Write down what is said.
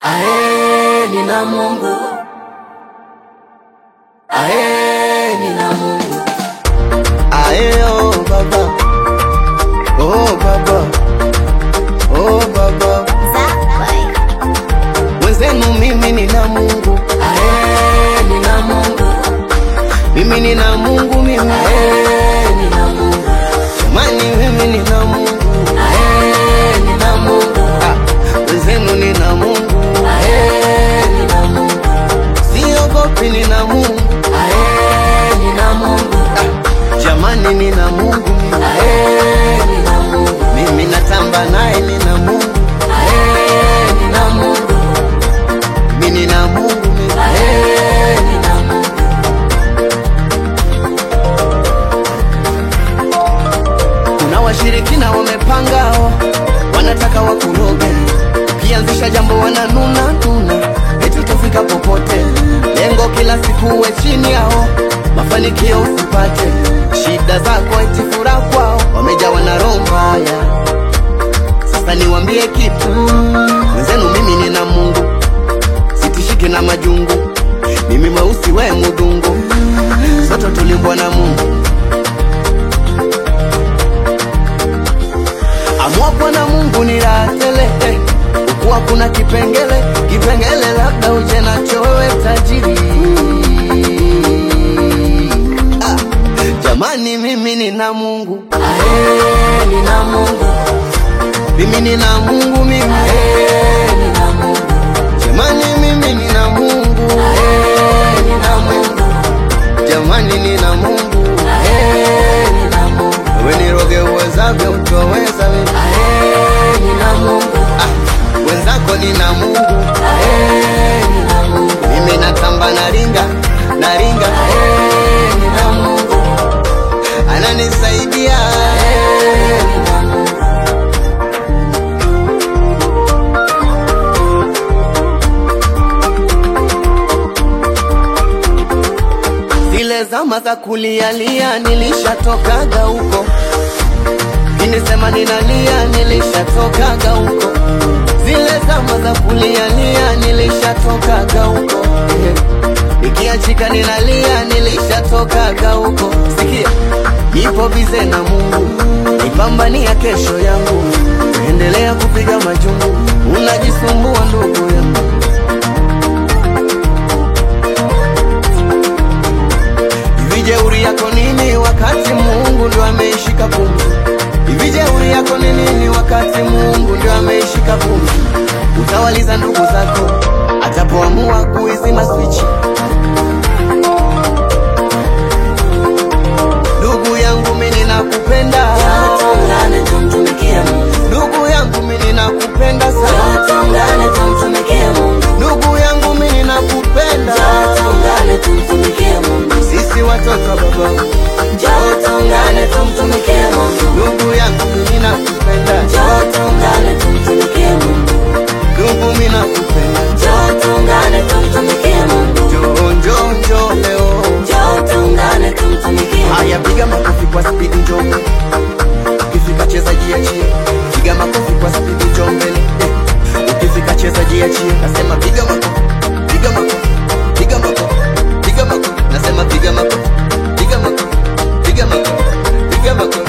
Ae, nina Mungu. Ae, nina Mungu. Ae, oh baba, oh baba, oh baba, mwenzenu mimi nina Mungu, Ae, nina Mungu. mimi nina Mungu, mimi Ae, nina Mungu. jamani, mimi nina Mungu, Ae, nina Mungu. ah, mwenzenu nina Mungu, Ae, nina Mungu. siogopi, nina Mungu, Ae, nina Mungu. ah, jamani, nina Mungu, mimi, Ae, nina Mungu. mimi natamba naye, nina Mungu, Ae, nina Mungu. mimi nina Mungu, mimi Ae, nina Mungu. Kuna washirikina wamepangao, wanataka wakuroge, ukianzisha jambo wananuna nuna, eti utafika popote. Lengo kila siku uwe chini yao, mafanikio usipate, shida zako eti furaha kwao, wamejawa na roho mbaya. Sasa niwambie kitu, wenzenu, mimi nina Mungu, sitishiki na majungu, mimi mweusi we mudungu, sote tulimbwa na Mungu. Amwapwa na Mungu ni raha tele eh. Ukuwa kuna kipengele kipengele, labda uje nacho wewe tajiri. Ah, jamani, mimi nina Mungu, Ae, nina Mungu. mimi nina Mungu, mimi Ae, nina Mungu. jamani, mimi nina Mungu, Ae, nina Mungu. jamani, nina Mungu. Ae, nina Mungu. Wewe niroge uwezavyo, utoweza mimi. Ae, nina Mungu. Ah, wenzako nina Mungu, Ae, nina Mungu. mimi natamba naringa naringa, Ae, nina Mungu. ananisaidia Ae, nina Mungu. Zile zama za kulialia nilishatokaga huko, inisema ninalia nilishatokaga huko. Zile zama za kulialia nilishatokaga huko, Eh, nikiachika ninalia nilishatokaga huko. Sikia, nipo bize na Mungu, nipambania kesho yangu, endelea kupiga majungu, unajisumbua ndugu yangu. Hivi jeuri yako nini wakati Mungu ndio ameishika pumzi? Hivi jeuri yako ni nini wakati Mungu ndio ameishika pumzi? Utawaliza ndugu zako atapoamua kuizima swichi. Ndugu yangu mimi ninakupenda, Tuungane tumtumikie Mungu. ndugu yangu mimi ninakupenda sana, Tuungane tumtumikie Mungu. ndugu yangu mimi ninakupenda. Tuungane tumtumikie Mungu. Sisi watoto wa baba, Njoo tuungane tumtumikie Mungu. ndugu yangu mimi ninakupenda, Njoo tuungane tumtumikie Mungu. ndugu mimi nakupenda. Njoo tuungane tumtumikie Mungu. Njoo njoo njoo leo. Njoo tuungane tumtumikie Mungu. Haya, piga makofi kwa spidi, njoo ukifika cheza jiachie, piga makofi kwa spidi, njoo mbele eh. Ukifika cheza jiachie, nasema piga makofi, piga makofi, piga makofi, piga makofi, nasema piga makofi, piga makofi, piga makofi, piga makofi.